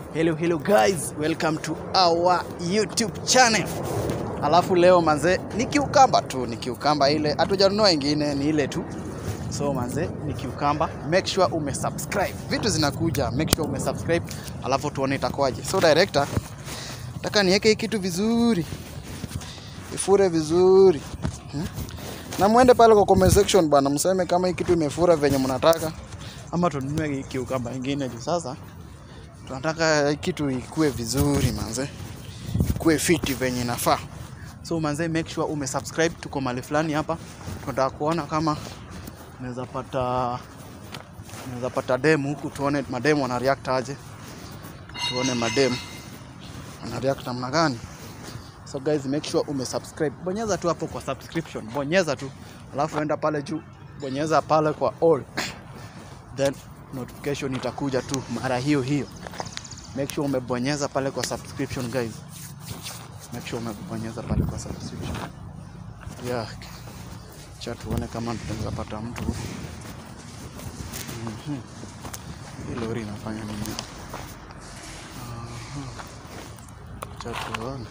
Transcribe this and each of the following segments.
Hello, hello guys, welcome to our YouTube channel. Alafu leo manze ni kiukamba tu, ni kiukamba ile, hatujanunua ingine, ni ile tu. So manze ni kiukamba, make sure umesubscribe. Vitu zinakuja, make sure umesubscribe, alafu tuone itakuwaje. So director, nataka niweke hii kitu vizuri, ifure vizuri hmm? na mwende pale kwa comment section bana, mseme kama hii kitu imefura venye mnataka, ama tununue hii kiukamba ingine juu sasa tunataka kitu ikue vizuri manze, ikue fiti venye inafaa. So manze, make sure umesubscribe. Tuko mahali fulani hapa, tunataka kuona kama unaweza pata unaweza pata demu huku, tuone mademu wana react aje, tuone mademu wana react namna gani. So guys, make sure umesubscribe, bonyeza tu hapo kwa subscription, bonyeza tu, alafu enda pale juu, bonyeza pale kwa all then notification itakuja tu mara hiyo hiyo. Make sure umebonyeza pale kwa subscription guys, make sure umebonyeza pale kwa subscription yeah. Cha tuone kama tunaweza pata mtu huku. Mhm. Hii lori inafanya nini? Aha. Cha tuone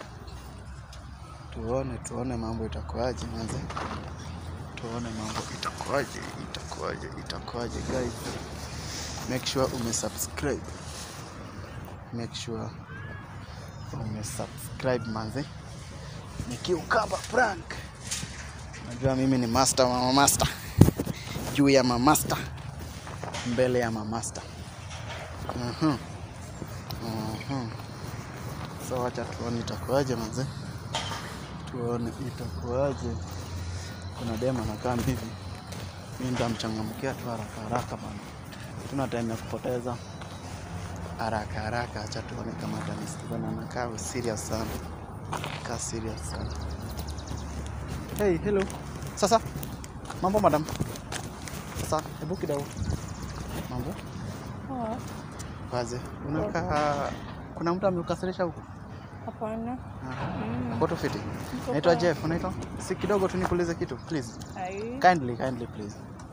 tuone tuone mambo itakuwaje manze, tuone mambo itakuwaje, itakuwaje, itakuwaje guys. Make sure umesubscribe, make sure umesubscribe manze. Ni Kiukamba prank. Najua mimi ni master wa mamaster, juu ya mamaster, mbele ya mamaster. Mhm. Mhm. So wacha tuone itakuwaje manze, tuone itakuwaje. Kuna demo anakaa hivi, mimi nitamchangamkia tu haraka haraka bana, tuna time ya kupoteza haraka haraka. Acha tuone kama atanisikiza na nakaa serious sana, kaa serious sana. Hey, hello. Sasa mambo madam. Sasa hebu kidogo, mambo Poa. kaze, unakaa kuna mtu amekukasirisha huko? Hapana. Ah, Mm. Uko tu fiti? Niko Naitwa poa. Jeff, unaitwa? Si kidogo tu nikuulize kitu please. Ai. Kindly, kindly please.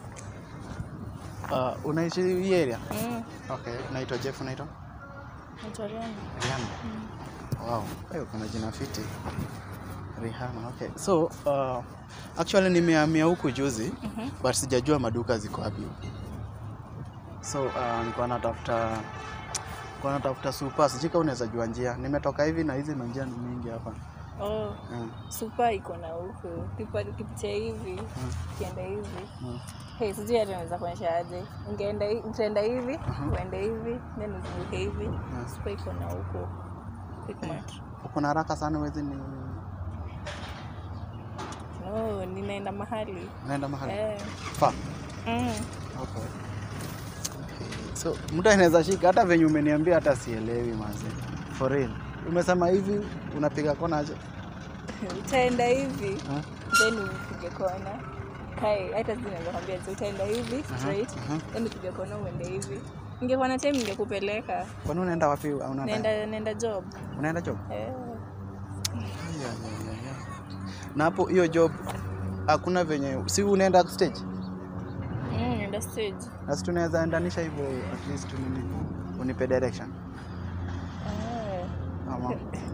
Uh, unaishi hii area? Mm. Okay, naitwa Jeff, unaitwa? Naitwa Rihanna. Rihanna. Wow, wewe kuna jina fiti. Rihanna, okay. So, uh, actually nimehamia huku juzi, Mhm. but sijajua maduka ziko wapi huku. So, uh, nilikuwa natafuta nilikuwa natafuta super, sijui kama unaweza jua njia. Nimetoka hivi na hizi manjia ni mingi hapa. Oh, Mm. super iko na huku. Kipa- Ukipitia hivi, ukienda hivi. Mm. Hey, sijui hata naweza kuonyesha aje. Ungeenda hi- utaenda hivi, uende hivi, then uzunguke hivi. Super iko na huku. Quickmart. Uko na haraka sana wezi ni No, ninaenda mahali. unaenda mahali? Eh. Far. Mm. Okay. So mtu anaweza shika hata venye umeniambia hata sielewi maze. For real. Umesema hivi unapiga kona aje? Utaenda hivi, Ha? then upige kona. Hai, hata sijui naweza kwambia aje. Utaenda hivi straight, aha. then upige kona uende hivi. Ningekuwa na time ningekupeleka. Kwani unaenda wapi? au Unaenda, Naenda naenda job. unaenda job? Eh. Ya, ya, ya, ya. Na hapo hiyo job hakuna venye si unaenda stage? Mm, naenda stage. Na si tunaweza endanisha hivyo at least nini unipe direction. Eh. Ama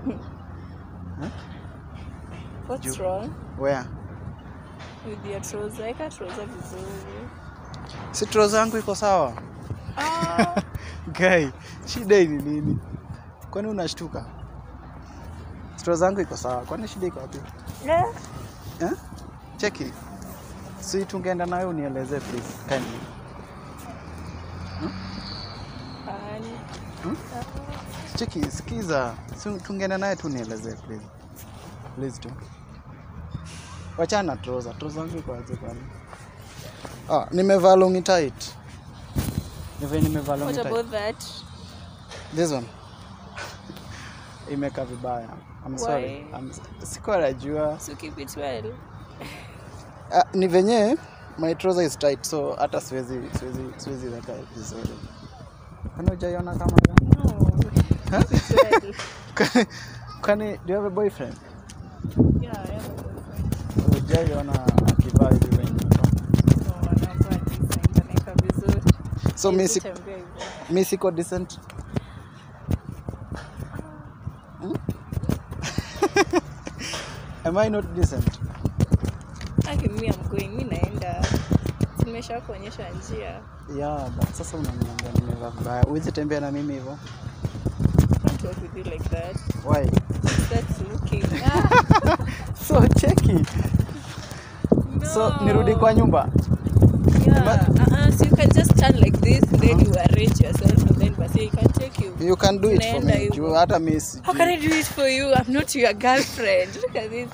What's Ju- wrong where? with your trouser? Weka trouser vizuri. Si trouser yangu iko sawa? Ah, Guy, shida hii ni nini? Kwani unashtuka? Stro zangu iko sawa, kwani shida iko wapi? eh. Eh? Cheki. Si tungeenda nayo unieleze please, kindly. Fine. Hmm? Cheki, sikiza. Si tungeenda naye tu nieleze please. Please tu. Wachana na trouser. Trouser zangu iko aje kwani? Ah, nimevaa long tight. Nive nimevaa long What tight. about that? This one. Imekaa vibaya. I'm sorry. Why? I'm, sikuwa najua. So keep it well. Ah, ni venye my trouser is tight so hata siwezi siwezi siwezi weka vizuri. Kwani hujaiona kama hiyo? No. Keep it well. Kwani- Kwani do you have a boyfriend? Yeah, I have a boyfriend. Hujaiona akivaa hivi venye iko? So, anavaa decent, anaeka vizuri. So mi Hawezi si- tembea hivyo. mi siko decent. am I not decent Aki mimi am going, mi naenda. Nimesha kuonyesha njia. yeah but sasa unaniambia nimevaa vibaya uwezi tembea na mimi hivyo Can't walk with you like that. why That's looking. Ah, so cheki so no. nirudi kwa nyumba Yeah. Uh-uh. So you can just stand like this, then you arrange yourself, and then Basi can take you. you can do it for Unaenda me hivyo. juu hata mi sijui. How can I do it for you? I'm not your girlfriend. Look at this.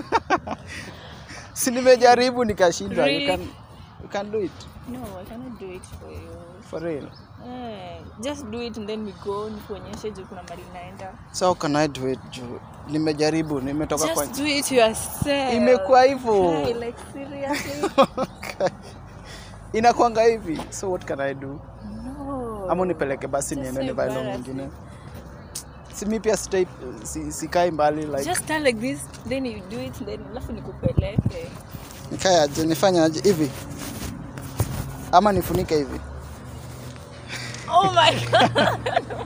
si nimejaribu nikashindwa you Really? can, you can do it No, I cannot do it for you. for real Eh, just do it and then we go nikuonyeshe juu kuna mali naenda. so how can I do it juu nimejaribu nimetoka kwa Just do it yourself. Imekuwa hivyo. Guy, like seriously? inakwanga hivi so what can I do No. ama unipeleke basi Just niende so nivae long embarrassing. nyingine si mi pia sitai si, sikai mbali like Just stand like this, then you do it, then alafu nikupeleke. nikae aje nifanye aje hivi ama nifunike hivi Oh my god.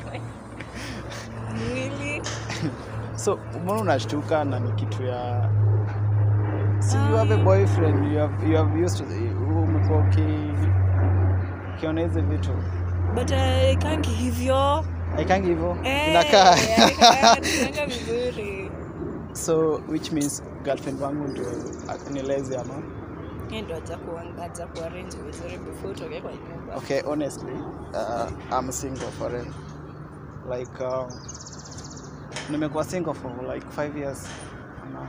really? so mbona unashtuka na ni kitu ya si you have a boyfriend you have, you have used to umekuwa uki ukiona hizi vitu But I can't hivyo. aikangi hivyo Eh, inakaa inakaa vizuri. so which means girlfriend wangu ndio nilezi ama Yeye ndo aja kuangaza kuarrange vizuri before utoke kwa nyumba. okay honestly uh, i'm single for real like uh, nimekuwa single for like five years now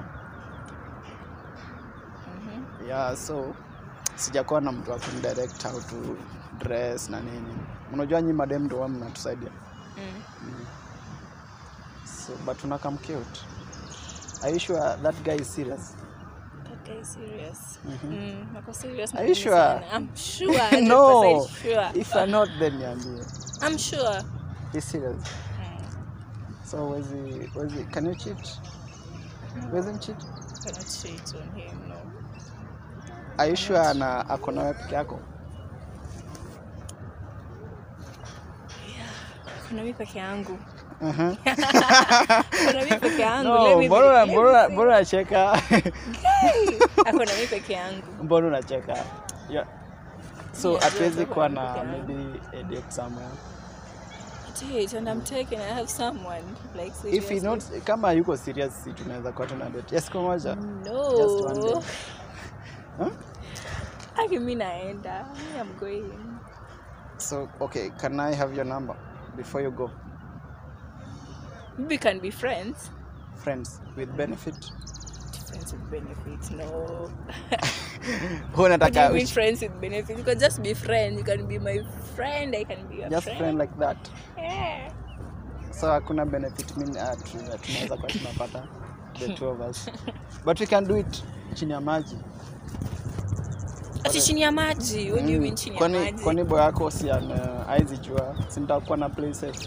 Mhm. yeah so sijakuwa na mtu wa kunidirect how to dress na nini unajua nyi madem ndo wa mnatusaidia Mm. so but unakam cute are you sure that guy is serious That guy is serious. Mhm. Mm, ako serious na Are you mimi sure? sana. I'm sure. 100% no sure. if you're not then niambie I'm sure. he's serious Mm. so wezi wezi can you cheat wezi cheat Cannot cheat on him, no. are you sure ana ako na wewe peke yako Kuna mimi peke yangu. Mhm. Kuna mimi peke yangu. No, Let me be- mbona let me mbona see. mbona unacheka Guy, ako na mimi peke yangu. mbona unacheka yeah. so Yeah, hatuwezi yeah, kuwa peke na yangu. maybe a date somewhere Date and I'm taken. I have someone like if seriously. he not kama yuko serious si tunaweza kuwa tuna date yes kwa moja No. Just one day. huh? Aki mimi naenda. Me I'm going. so okay can i have your number before you go We can be friends. friends with benefit Friends with benefits, no. Wewe What do unataka you mean which- friends with benefits? You can just be friends. You can be my friend. I can be your just friend. friend like that Yeah. so hakuna benefit mimi uh, tu- tunaweza kuwa tunapata the two of us but we can do it chini ya maji Ati chini ya maji. What do you Mm, mean chini ya kwani maji? kwani boy yako si ana aizi jua si nitakuwa na play safe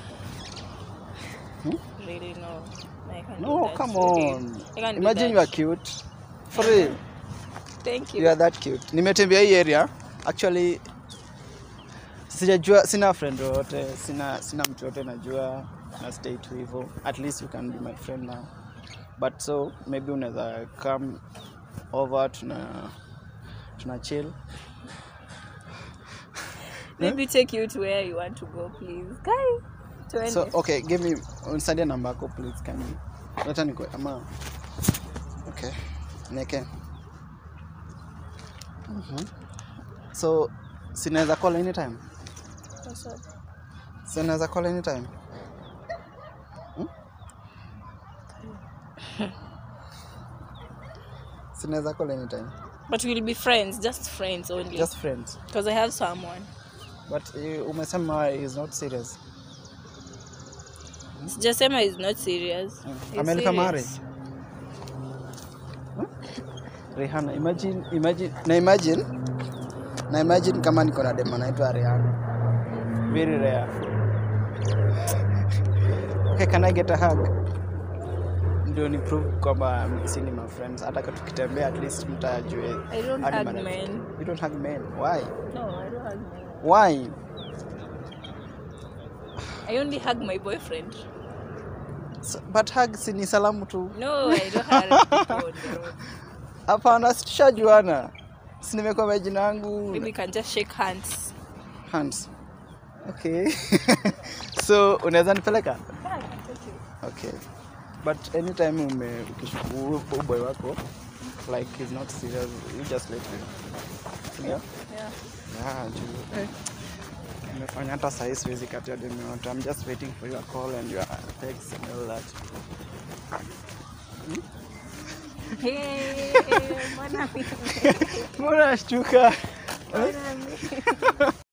Really no. I can't do no that come really. on I can't do imagine you are that. cute for real Thank you. you are that cute nimetembea hii area actually sijajua sina friend yoyote sina sina mtu yote najua na stay tu hivyo at least you can be my friend now but so maybe unaweza come over tuna tuna chill Maybe take you to where you want to go, please. Guy. Tuende. so okay give me unisaidie namba yako please can you leta niko ama okay neke Mhm. so sinaweza call anytime What's up? sinaweza call anytime Hmm? sinaweza call anytime But we'll be friends, just friends only. just friends because I have someone. but uh, umesema is not serious Sijasema is not serious. Mm. He's Amelipa mahari? serious. Rihanna imagine imagine na imagine na imagine kama niko na dema naitwa Rihanna very rare okay can I get a hug ndio ni prove kwamba si ni my friends hata kama tukitembea at least mtajue I don't hadi hug marafiki. men. you don't hug men why No, I don't hug men. why I only hug my boyfriend. S- but hug si ni salamu tu No, I don't have people on the road. hapana si tushajuana si nimekwambia jina yangu Maybe we can just shake hands. hands okay so unaweza nipeleka Yeah, I can take you. okay but anytime ume ukishuku boy wako like he's not serious you just let him yeah Yeah. yeah juu eh, nimefanya hata sahii siwezi katia demi yote i'm just waiting for your call and your text and all that Hey, mbona mimi? mbona shtuka Mbona mimi?